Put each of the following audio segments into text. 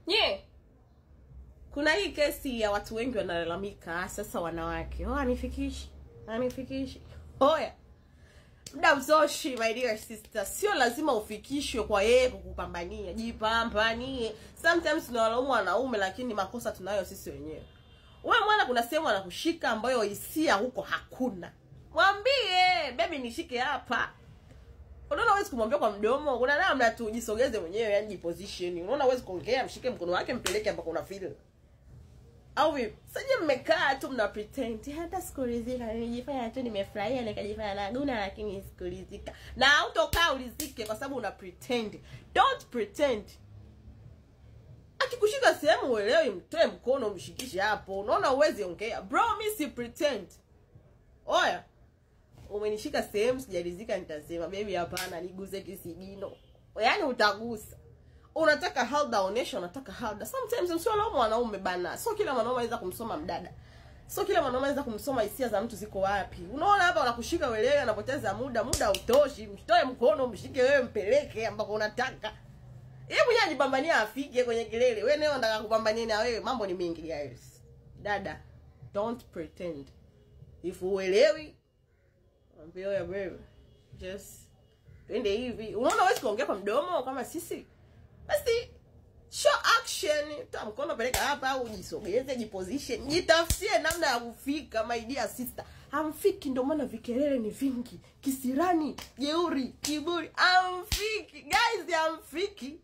nye kuna hii kesi ya watu wengi wanalalamika sasa wanawake oh, anifikishi anifikishi oya muda mzoshi my dear sister sio lazima ufikishwe kwa yeye kukupambania jipambanie sometimes tunawalaumu wanaume lakini makosa tunayo sisi wenyewe wewe mwana kuna sehemu anakushika ambayo hisia huko hakuna mwambie bebi nishike hapa unaona huwezi kumwambia kwa mdomo kuna namna tu jisogeze mwenyewe yani jiposition unaona huwezi kuongea mshike mkono wake mpeleke ambako una feel au vipi saje mmekaa tu mna pretend hata sikuridhika nilijifanya tu nimefurahia nikajifanya naguna lakini sikuridhika na hautokaa ulizike kwa sababu una pretend don't pretend akikushika sehemu uelewi mtoe mkono mshikishe hapo unaona uwezi ongea bro mi si pretend oya umenishika sehemu sijaridhika nitasema bebi hapana niguze kisigino yaani utagusa unataka halda onesha unataka halda sometimes msiolaumu wanaume bana sio kila mwanaume anaweza kumsoma mdada sio kila mwanaume anaweza kumsoma hisia za mtu ziko wapi unaona hapa wanakushika uelewe anapoteza muda muda utoshi mtoe mkono mshike wewe mpeleke ambako unataka yeye mwenyewe ajipambania afike kwenye kilele wewe nayo unataka kupambania na wewe mambo ni mengi guys dada don't pretend if uelewi mwambie wewe wewe just twende hivi unaona huwezi kuongea kwa mdomo kama sisi basi show action ta mkono peleka hapa au jisogeze jiposition jitafutie namna ya kufika my dear sister hamfiki ndio maana vikelele ni vingi kisirani jeuri kiburi amfiki guys amfiki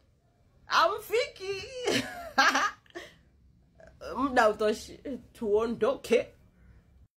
amfiki muda utoshi tuondoke